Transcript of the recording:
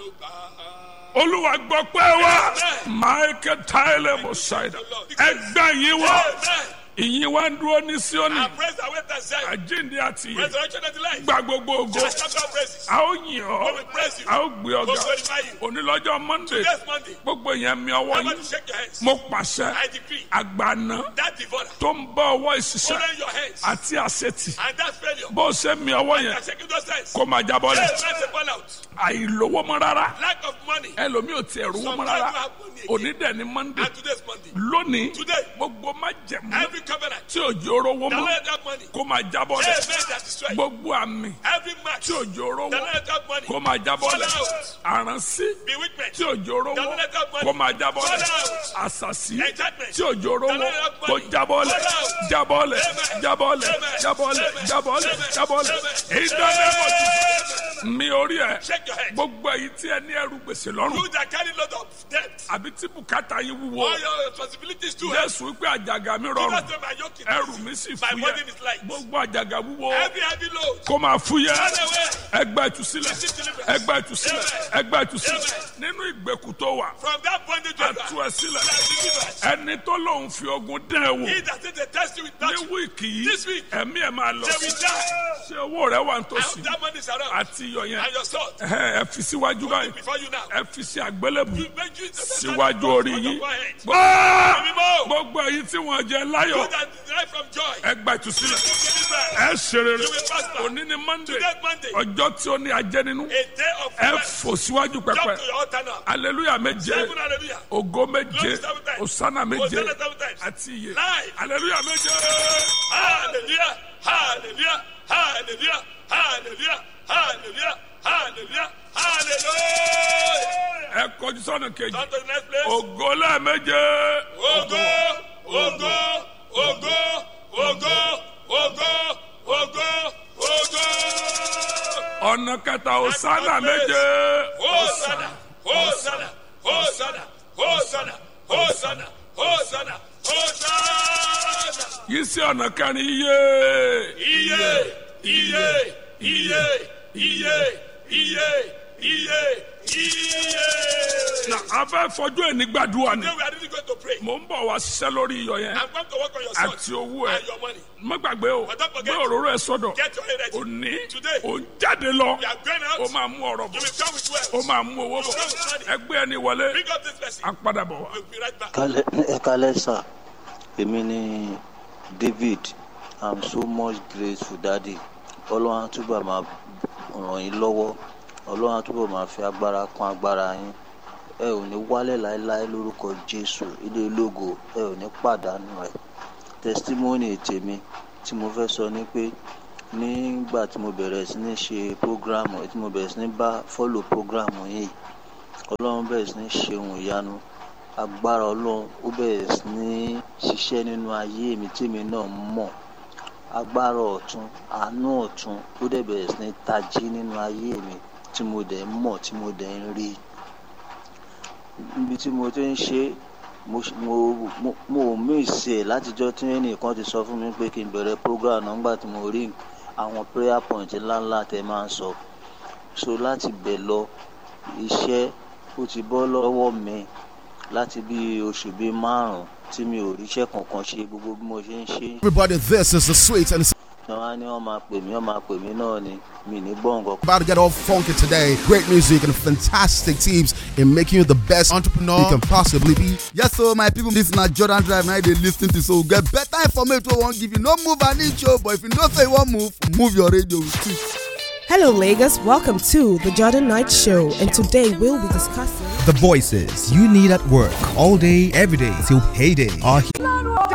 àánú gbà á. olúwa gbọ́ pé wá michael tyler mosaida ẹgbẹ́ yín wá Amen. ìyìn wá ń dúró ní síónì And praise the way that said, àjíǹde àti ìyè resurrection and the life. gba gbogbo ògo Just shout out praises. a ó yìn ọ́ We will praise you. a ó gbé ọ̀gá We'll glorify you. onílọ́jọ́ monday Next Monday, gbogbo yẹn mi ọwọ́ everybody yín shake your hands. mo pàṣẹ I decree àgbàna that devourer, tó ń bá ọwọ́ ìṣiṣẹ́ hold on your hands. àti àṣetì And that failure, bó ṣe mi ọwọ́ yẹn that shaking those hands. kó máa jábọ́ Hey, lẹ̀ that's a fallout. àìlówó mọ́ rárá Lack of money. ẹlòmíì ò tiẹ̀ rówó mọ́ Sometimes rárá you have money òní again. dẹ̀ ni monday And today's Monday. lónìí Today, gbogbo má jẹ̀mú every covenant tí òjò rówó that mọ́ let that money, kó máa jábọ́ hey, lẹ̀ man, that destroy. gbogbo àmì Every match tí òjò rówó that let that money, kó máa jábọ́ lẹ̀ Fall out. àránsí bewitchment, tí òjò rówó Don't let that money kó máa jábọ́ lẹ̀ fall out. àṣàṣì enchantment, tí òjò rówó Don't let that kó money jábọ́ lẹ̀ fall out. jábọ́ lẹ̀ Amen. jábọ́ lẹ̀ Amen. jábọ́ lẹ̀ Amen. jábọ́ lẹ̀ Amen. jábọ́ lẹ̀ Amen. èyí dáná mọ̀ sí mi orí ẹ̀ shake your head. gbogbo èyí tí ẹ ní ẹrù gbèsè lọ́rùn You that carry lot of debt, àbí tí bùkátà yín wúwo all your responsibilities too. heavy. jésù wípé àjàgà mi Do rọrùn not say my yoke is ẹrù easy. mi sì My burden fúyẹ́ is light. gbogbo àjàgà wúwo Every heavy load, kó máa fúyẹ́ run away. ẹgbẹ́ ìtúsílẹ̀ Receive deliverance. ẹgbẹ́ ìtúsílẹ̀ Amen. ẹgbẹ́ ìtúsílẹ̀ Amen. nínú ìgbèkùn tó wà From that bondage you àtú are ẹ sílẹ̀ deliverance. ẹni tó lóun fi ogun dán ẹ wò He that says they test you with ní nothing, wíìkì yìí This week. ẹ̀mí ẹ̀ máa lọ they will die. ṣé owó rẹ wà I nítòsí hope that money is around. àti iyọ̀ yẹn And your salt. ẹ̀hẹ́n, ẹ fi síwájú báyìí Before you now. ẹ fi sí àgbélébù You make you síwájú orí yín You gbọ́ gbogbo èyí tí wọ́n jẹ láyọ̀ that derive from joy. ẹgbẹ́ ìtúsílẹ̀ Deliverance. ẹ ṣe rere You will prosper. òní ni monday Today Monday. ọjọ́ tí ó ní ajẹ́ nínú A day of ẹ rest. fò síwájú Jump pẹpẹ to your altar now. aleluya méje Seven hallelujah. ògo méje Glory seven times. osana méje Hosanna seven times. àti iye Live. aleluya méje Hallelujah. Hallelujah. Hallelujah. Hallelujah. Hallelujah. Hallelujah. Hallelujah. ẹ kọjú sọ́nà kejì On to the next place. ògo lẹ́ẹ̀méje Ogo, ogo, ogo, ogo, ogo, ogo, ogo. ọ̀nà kẹta osana méje Hosanna, Hosanna, Hosanna, Hosanna, Hosanna, Hosanna, Hosanna. yìí sí ọ̀nà kẹrin iye Iye, iye, iye, iye, iye, iye, iye. na abẹ́ fọjú ẹni gbàdúrà ni Today we are really going to pray. mò ń bọ̀ wá ṣiṣẹ́ lórí iyọ̀ yẹn I'm going to work on your àti son owó ẹ and your money. má gbàgbé o But don't forget- gbé òróró ẹ sọ́dọ̀ Get your head ready. òní Today. ò ń jáde lọ We are going ó out. máa mú ọ̀rọ̀ You bọ̀ will come with wealth. ó máa mú owó bọ̀ ẹgbẹ́ ẹni wọlé Bring up this person. á padà bọ̀ wá. We'll be right back. Kálẹ̀ ẹ kálẹ̀ sà èmi ni David I'm so much grateful daddy ọlọ́run á túbọ̀ máa ràn yín lọ́wọ́ ọlọ́run á túbọ̀ máa fi agbára kún agbára yín ẹ ò ní wálẹ̀ láéláé lórúkọ Jésù ilé ológo ẹ ò ní pàdánù rẹ̀ testimony tèmi tí mo fẹ́ sọ ni pé nígbà tí mo bẹ̀rẹ̀ sí ní ṣe program tí mo bẹ̀rẹ̀ sí ní bá follow program yìí ọlọ́run bẹ̀rẹ̀ sí ní ṣe ohun ìyanu agbára ọlọ́run ó bẹ̀rẹ̀ sí ní ṣiṣẹ́ nínú ayé mi tèmi náà mọ̀ agbára ọ̀tún àánú ọ̀tún ó dẹ̀ bẹ̀rẹ̀ sí ní tají nínú ayé mi tí mo dẹ̀ ń mọ̀ tí mo dẹ̀ ń rí níbi tí mo ti ń ṣe mo ṣ- mo mo mo ò mísì ẹ̀ látijọ́ tí ẹnìkan ti sọ fún mi pé kí n bẹ̀rẹ̀ program náà nígbà tí mo rí àwọn prayer point ńláńlá tẹ máa ń sọ so láti bẹ̀ lọ iṣẹ́ ó ti bọ́ lọ́wọ́ mi láti bí oṣù bíi márùn-ún tí mi ò ríṣẹ́ kankan ṣe gbogbo bí mo ṣe ń ṣe Everybody, this is the sweet and it's náà wá ní wọ́n máa pè mí wọ́n máa pè mí náà ni mi ní gbọ́ nǹkan about to get all funky today. Great music and fantastic tips in making you the best entrepreneur you can possibly be. Yes, so my people, this na Jordan Drive now they lis ten to so get better information wey wan give you. No move an inch o, but if you know say you wan move, move your radio with it. Hello, Lagos. Welcome to the Jordan Knight Show, and today we'll be discussing. The voices you need at work all day, every day till payday are here.